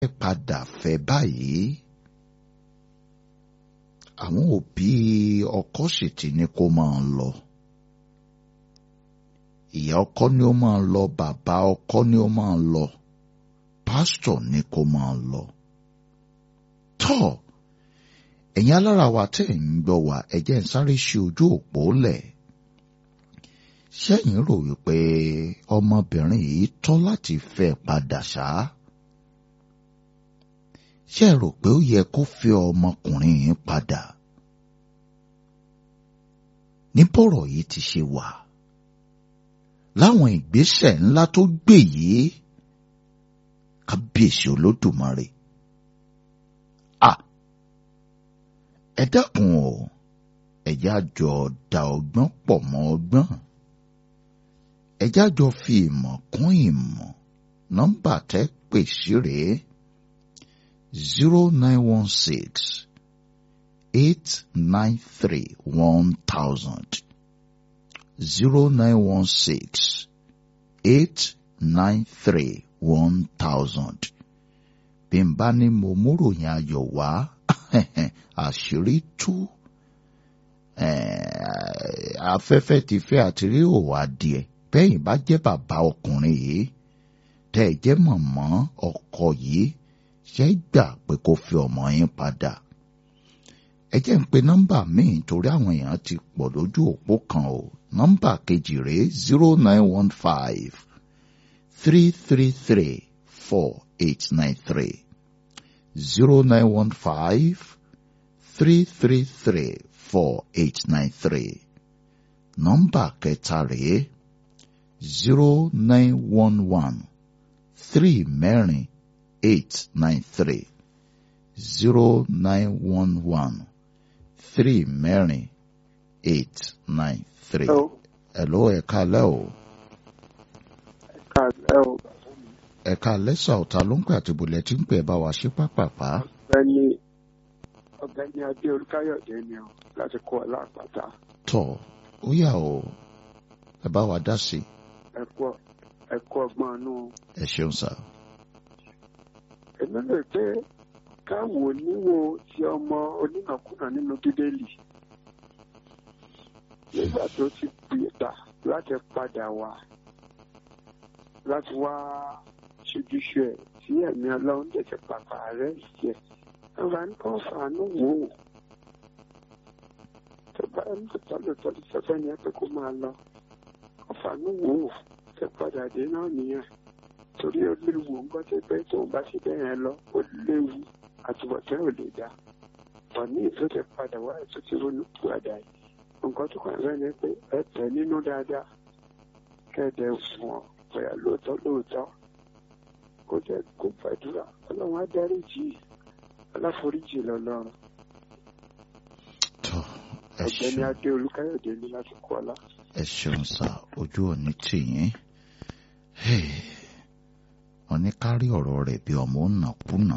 padà fẹ́ báyìí àwọn òbí ọkọ sì ti ní kó máa lọ ìyá ọkọ ni ó máa lọ bàbá ọkọ ni ó máa lọ pásítọ̀ ní kó máa lọ tọ́ ẹ̀yin alára wa tẹ́ ẹ̀ ń gbọ́ wa ẹ jẹ́ ń sáré ṣe ojú òpó lẹ̀ ṣẹ́yìn rò wípé ọmọbìnrin yìí tọ́ láti fẹ́ padà ṣá ṣé ẹ rò pé ó yẹ kó fẹ́ ọmọkùnrin yìí padà ní bọ́rọ̀ yìí ti ṣe wà láwọn ìgbésẹ̀ ńlá tó gbé yìí kábíyèsí olódùmarè à ẹ dákun o ẹjá jọ da ọgbọ́n pọ̀ mọ́ ọgbọ́n ẹjá jọ fi ìmọ̀ kún ìmọ̀ nọ́mbà tẹ́ pè sí rèé zero nine one six eight nine three one thousand zero nine one six eight nine three one thousand bí n bá ní mo múròyìn ayọ̀ wá àṣírí tú afẹ́fẹ́ ti fẹ́ àti rí òwò adìẹ bẹ́yìn bá jẹ́ bàbá ọkùnrin yìí tẹ́ ẹ jẹ́ mọ̀mọ́ ọkọ yìí ṣe gbà pé kó fi ọmọ yín padà ẹ jẹ́ ń pe nọ́mbà míì torí àwọn èèyàn ti pọ̀ lójú òpó kan o nọ́mbà kejì rèé zero nine one five three three three four eight nine three zero nine one five three three three four eight nine three nọ́mbà kẹta rèé zero nine one one three mẹ́rin eight nine three zero nine one one three mẹ́rin eight nine three. Hello ẹ káalẹ́ o. Ẹ káalẹ́ o. Ẹ̀ka lẹ́sà ọ̀tá ló ń pè àti bùlẹ̀ tí ń pè bá wa ṣe pápápá. Ọ̀gbẹ́ni ọ̀gbẹ́ni Adé Olúkáyọ̀dé ni o láti kó ọ lápáta. Tọ̀ ó yà o ẹ bá wa dá sí i. Ẹ kú ẹ kú ọgbọ́n inú. Ẹ ṣeun sá. Èmi lè pé káwo níwo ti ọmọ onínàkúnà nínú Bíbélì. Nígbà tó ti gbìyànjú láti padà wá láti wá ṣojúṣe ẹ̀ tí ẹ̀mí ọlọ́run tẹ̀sẹ̀ pàpà rẹ̀ jẹ́ ọba ní kàn fàánú wò ó tó bá ń tọ́tọ́ lòtọ́ ti sọ́fẹ́ ni ẹ pé kó máa lọ kàn fàánú wò ó tẹ padà dé náà nìyẹn torí ó léwu nǹkan tó pé tóun bá sì bẹ́ẹ̀ yẹn lọ ó léwu àtúbọ̀tẹ́ ò lè dá ọ̀ ní ìtò tẹ padà wá ètò tí ronú padà yìí nǹkan tó kàn rẹ́ ni pé ẹ tẹ̀ nínú dáadáa kẹ́ẹ̀dẹ̀ fún ọ bóyá lóòótọ́ lóòótọ́ kó jẹ́ kó gbàdúrà ọlọ́run á dáríjì aláforíjì lọ́lọ́run. Tọ́ ẹ ọ̀gbẹ́ni ṣeun adé olúkáyọ̀dé ní láti kọ́ ọlá. ẹ ṣeun sá ojú òní tì yín. Wọ́n ní kárí ọ̀rọ̀ rẹ̀ bí ọmọ ònàkúnà.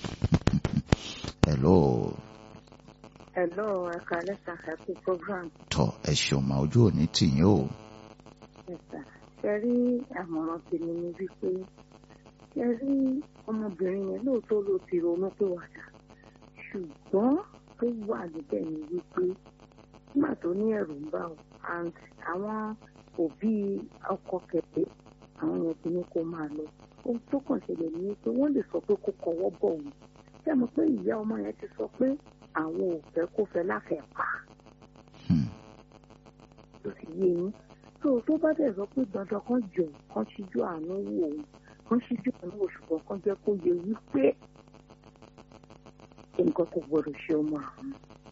Hello Hello, ẹ̀ka lẹ́sà ẹ̀kú program. tọ́ ẹ ṣeun mà ojú òní tì yín o. Ẹ̀sà ṣe rí àmọ̀ràn tèmi ni wípé ṣe rí ọmọbìnrin yẹn lóòótọ́ ló ti ronú pé wàdà ṣùgbọ́n tó wà níbẹ̀ ni wípé nígbà tó ní ẹ̀rù ń bà ó and àwọn òbí ọkọ kẹ̀kẹ́ àwọn yẹn ti ní kó máa lọ ohun tó kàn ṣẹlẹ̀ ni pé wọ́n lè sọ pé kó kọwọ́ bọ̀ wọ́n ṣé mo pé ìyá ọmọ yẹn ti sọ pé àwọn ò fẹ́ kó fẹ́ láfẹ̀ẹ́ pa Hmm. tó fi yé yín tó tó bá dẹ̀ sọ pé dandan kan jọ kan ṣíjú àánú wò ó kan ṣíjú àánú wò ṣùgbọ́n kan jẹ́ kó yẹ wípé nǹkan kò gbọdọ̀ ṣe ọmọ àwọn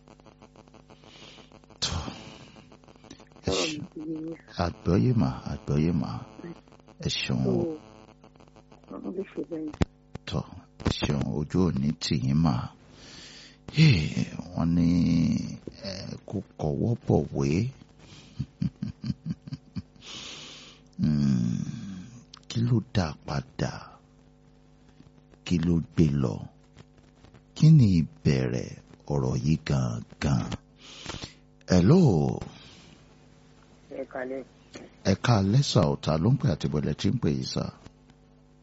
Tọ́ ẹ ọ̀rọ̀ mi ṣeun ti yé yín àgbọ́yé mà àgbọ́yé mà ẹ ṣeun tó o. wọ́n lè ṣe bẹ́ẹ̀ tọ́ ẹ ṣeun ojú òní tì yín mà Hey, wọ́n ní ẹ kó kọwọ́ bọ̀wé Hmm, kí ló dá padà kí ló gbé lọ kí ni ìbẹ̀rẹ̀ ọ̀rọ̀ yìí gangan hello ẹ kalẹ̀ ẹ̀ka lẹ́sà ọ̀tá ló ń pè àtibọ̀lẹ̀ tí ń pè yìí sá.